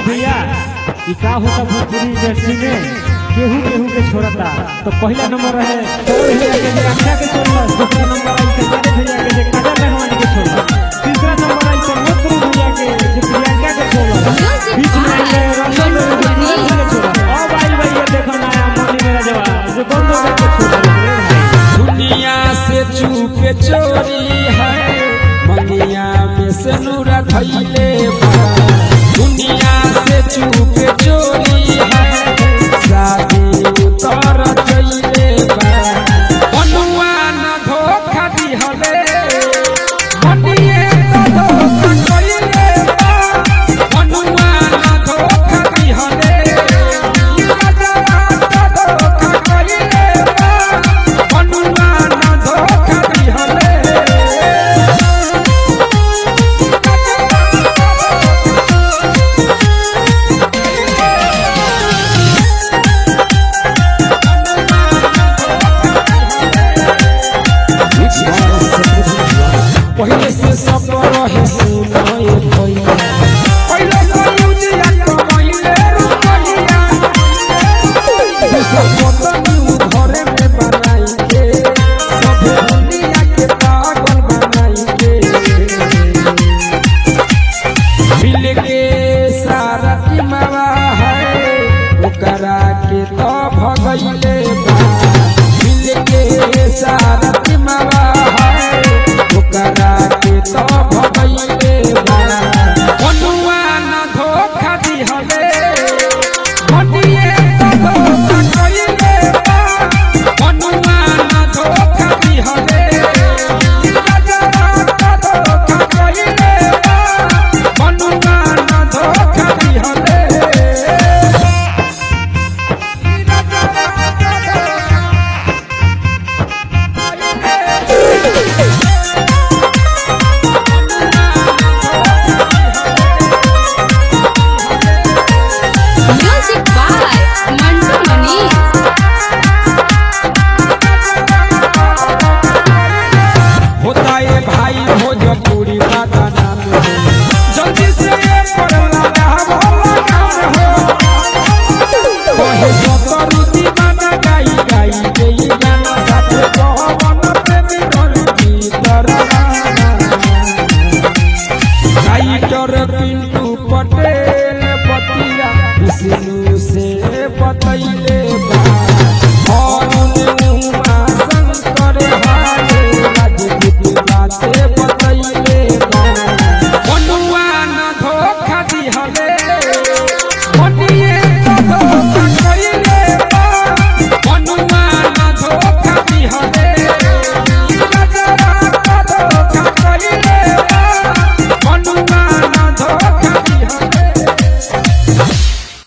भैया ई का होता भोजपुरी इंडस्ट्री में केहू केहू के छोड़ता तो पहला नंबर रहे पवन भैया के जे अच्छा के छोड़ला दूसरा नंबर आई के भैया के जे काजल रहमान के छोड़ला तीसरा नंबर आई के मोतरू भैया के जे प्रियंका के छोड़ला बीच में आई के रंजन भैया के छोड़ला अब आई भैया देखो नया मनी मेरा जवान जो बंदो के छोड़ला दुनिया से चूके चोरी है मंगिया में से नूरा धैले बा दुनिया से चूके चोरी है शादी उतर जइले बा मनुआ न धोखा दिहले मनिए तो धोखा कइले बा मनुआ न धोखा दिहले राजा तो धोखा कइले बा मनुआ न धोखा दिहले पहले से सब रहे सुनाए भैया पहले से यूजिया कमाइले रुपैया दूसर पतनी घरे में बनाई के सभे दुनिया के पागल बनाई के मिल के सारा टीमवा है ओकरा के तो भगैले बा मिल के सारा टीमवा है ओकरा के तो भगैले बा मनुआ न धोखा दिहले मनिए तो धोखा कइले बा मनुआ न धोखा दिहले राजा तो धोखा कइले बा मनुआ न धोखा दिहले Music by Mantu Mani. होता है भाई भोजपुरी बाबा नाम हो जल्दी से ये पड़ला भोला काम हो कहे सतरु दीवाना गाई गाई गई गाना साथे कहवन प्रेमी कर भीतर राइटर पिंटू पटेल पतिया विष्णु